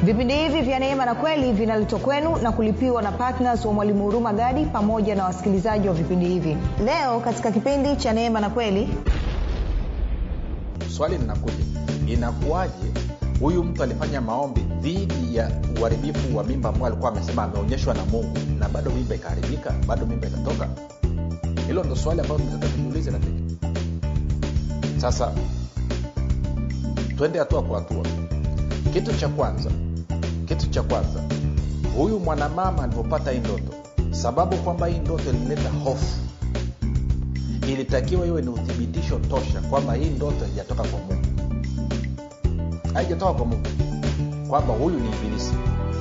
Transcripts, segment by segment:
vipindi hivi vya neema na kweli vinaletwa kwenu na kulipiwa na ptns wa mwalimu huruma gadi pamoja na wasikilizaji wa vipindi hivi leo katika kipindi cha neema na kweli swali linakuja inakuwaje huyu mtu alifanya maombi dhidi ya uharibifu wa mimba ambao alikuwa amesema ameonyeshwa na mungu na bado mimba ikaharibika bado mimba ikatoka hilo ndo swali ambalo tunataka tujiulize rafiki sasa twende hatua kwa hatua kitu cha kwanza kitu cha kwanza huyu mwanamama alivyopata hii ndoto sababu kwamba hii ndoto ilileta hofu ilitakiwa iwe ni uthibitisho tosha kwamba hii ndoto haijatoka kwa mungu haijatoka kwa mungu kwamba huyu ni ibilisi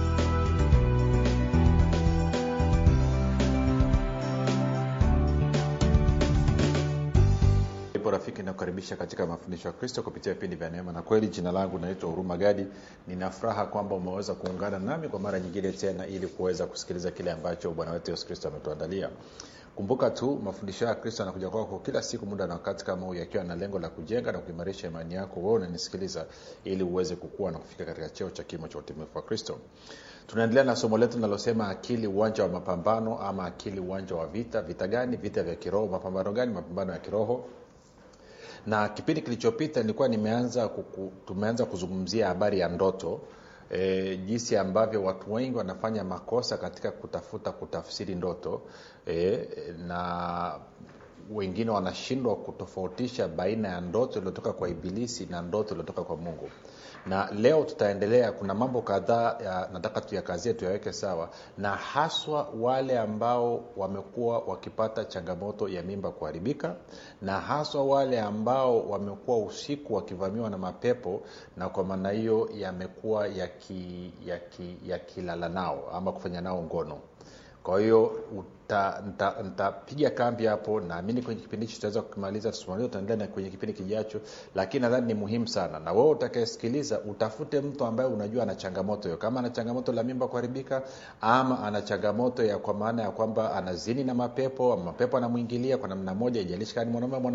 ipo rafiki nakukaribisha katika mafundisho ya kristo kupitia vipindi vya neema na kweli jina langu naitwa huruma gadi nina furaha kwamba umeweza kuungana nami kwa mara nyingine tena ili kuweza kusikiliza kile ambacho bwana wetu yesu kristo ametuandalia kumbuka tu mafundisho ya kristo anakuja kwako kila siku muda na wakati kama huu yakiwa na lengo la kujenga na kuimarisha imani yako wewe unanisikiliza ili uweze kukua na kufika katika cheo cha kimo cha utimilifu wa kristo tunaendelea na somo letu linalosema akili uwanja wa mapambano ama akili uwanja wa vita vita gani vita vya kiroho mapambano gani mapambano ya kiroho na kipindi kilichopita nilikuwa nimeanza kuku, tumeanza kuzungumzia habari ya ndoto e, jinsi ambavyo watu wengi wanafanya makosa katika kutafuta kutafsiri ndoto e, na wengine wanashindwa kutofautisha baina ya ndoto iliyotoka kwa ibilisi na ndoto iliyotoka kwa mungu na leo tutaendelea kuna mambo kadhaa nataka tuyakazie tuyaweke sawa na haswa wale ambao wamekuwa wakipata changamoto ya mimba kuharibika na haswa wale ambao wamekuwa usiku wakivamiwa na mapepo na kwa maana hiyo yamekuwa yakilala yaki, yaki nao ama kufanya nao ngono kwa hiyo nitapiga kambi hapo naamini kwenye kipindi hichi tutaweza kukimaliza tusimaliza tutaendelea kwenye kipindi kijacho lakini nadhani ni muhimu sana na wewe utakaesikiliza utafute mtu ambaye unajua ana changamoto hiyo kama ana changamoto la mimba kuharibika ama ana changamoto ya kwa maana ya kwamba anazini na mapepo mapepo anamwingilia kwa namna moja ijalishi kani mwanaume